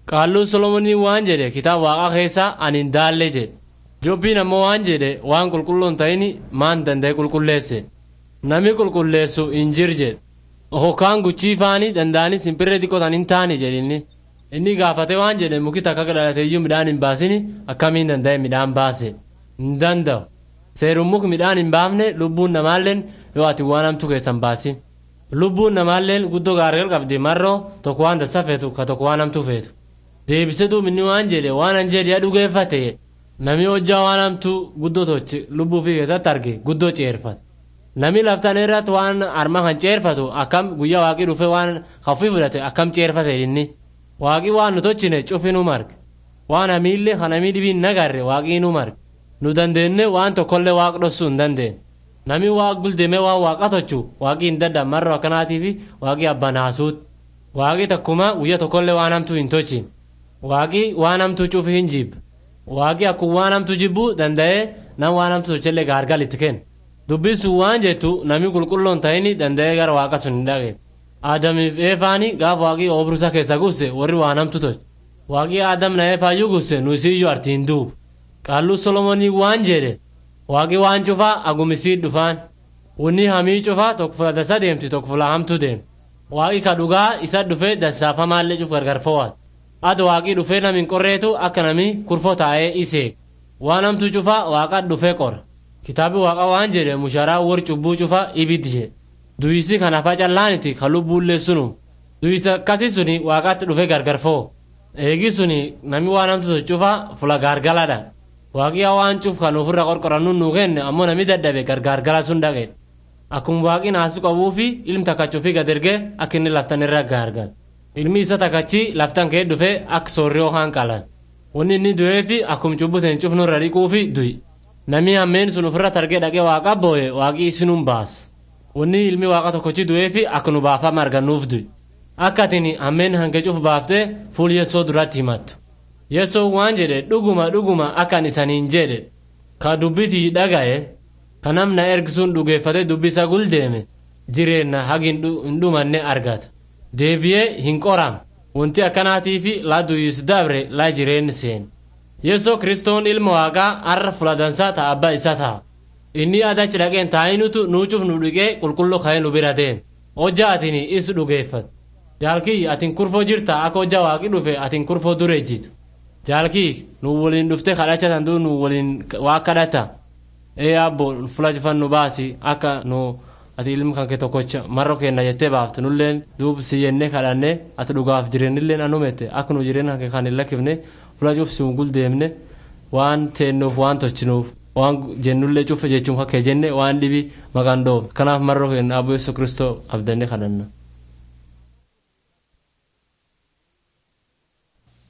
Qaalluun Solomonii waan jedhe kitaaba waaqaa keessaa ani hin daallee jedhe. Jobbiin ammoo waan jedhe waan qulqulluun ta'in maan danda'e qulqulleesse. Nami qulqulleessu hin jir jedhe. Hokkaan guchii faanii danda'anii simpirree xiqqootan hin taane jedhinni. Inni gaafate waan jedhe muki takka dhalateeyyuu midhaan hin baasini akkamiin danda'e midhaan baase. Hin danda'u. Seeruun muki midhaan hin baafne lubbuun namaalleen yoo ati waan hamtu keessan baasin. Lubbuun namaalleen guddoo gaarigal qabdi marroo tokko waan dassa feetu ka tokko waan hamtu feetu. Deebisee duubinni waan jedhe waan an jedhe dhugeeffate nami hojjaa waan hamtu guddoo tochi lubbuu fi keessatti arge guddoo ceerfate. Nami laftan irratti waan arma kan ceerfatu akkam guyyaa waaqii dhufe waan hafii fudhate akkam ceerfate inni. Waaqii waan nu tochine cufi nu marge. Waan hamiillee kan hamii dhibiin nagarre waaqii nu marge. Nu dandeenne waan tokkollee waaq dhossuu hin dandeenye. Nami waaq guldeme waan waaqa tochu waaqii hin dadhan marro akkanaatii fi waaqii abbaan haasuut. Waaqii takkuma guyya tokkollee waan hamtuu hin tochin. Waaqii waan hamtuu cufi hin jibba. Waaqii akkuma waan hamtuu jibbuu danda'ee nam waan hamtuu tochellee gaargal itti kenna. Dubbiin sun waan jettu nami qulqulloon ta'ini danda'ee gara waaqa sun hin dhaqe. Aadamiif eefaani gaafa waaqii oobirusa keessa guuse warri waan hamtu tolche. Waaqii aadam na eefaayyuu guuse nu isiyyuu artiin duubu. Qaalluu Solomonii waan jedhe waaqii waan cufaa agumisii dhufaan. Wunni hamii cufaa tokko fula dasa deemti tokko fula hamtu deemti. Waaqii ka dhugaa isa dhufee dasaafamaallee cuf gargar fo'aat. Ado waaqii dhufee nami hin qorreetu akka nami kurfoo taa'ee iseeg. Waan hamtuu cufaa waaqa dhufee qora. Kitaabi waaqa waan jedhe musharaa war cubbuu cufaa ibiddi jedhe. Duyisi kan hafa callaaniti kan lubbuullee sunu. Duyisa akkasii suni waaqaatti dhufee gargar fo'o. Eegi suni nami waan hamtuu cufaa fula gaargaladha. Waaqii waan cuf kan ofirra qorqorannu nuu kenne ammoo nami dadhabe gargaargala sun dhaqe. Akkuma waaqii naasu qabuu fi ilmi takkachuu fi gad ergee akka inni laftan irra gaargal. Ilmi isa takkachi laftan kee dhufee akka soorrii yookaan qalan. Wanni inni du'ee fi akkuma cubbuteen cufnu irra dhiquu fi du'i. Nami hammeen sun ofirra targee dhaqee waaqa booye waaqii isinuun baas. Wanni ilmi waaqa tokkochi du'ee fi akka nu baafama argannuuf du'i. Akka atin hammeen hanqee cuf baaftee fuul yessoo duratti himattu. Yessoo waan jedhe dhuguma dhuguma akkan isaniin jedhe. Ka dubbitii dhaga'e. Ka namna ergisuun dhugeeffate dubbisa guldeeme. Jireenna hagi hin dhumanne argata. Deebi'ee hin qoram. Wanti akkanaatii fi laa duyyis dabre laa jireenni seen. Yesoo kiristoon ilma waaqaa har'a fuladansaa ta'a abbaa isa ta'a. Inni adachi dhaqeen taa'inutu nuucuuf nu dhiqee qulqulluu ka'ee nu bira deeme. Hojjaa atini is dhugeeffate. Jaalkii atin kurfoo jirta akka hojjaa waaqi dhufe atin kurfoo dure jitu. Jaalkii nu waliin dhufte kadhacha tan nu waliin waa kadhata. Ee abbo fulajifan nu baasi akka nu ati ilmi kan kee tokkocha marro kenna jettee baafte nulleen duub si jennee kadhanne ati dhugaaf jireenilleen anumette akka nu jireenya kan kan hin lakkifne fula cuuf si gul deemne waan teennuuf waan tolchinuuf waan jennullee cufa jechuun kakkee jenne waan dhibi maqaan dhoof kanaaf marro kenna abbo yesu kristoo abdanne kadhanna.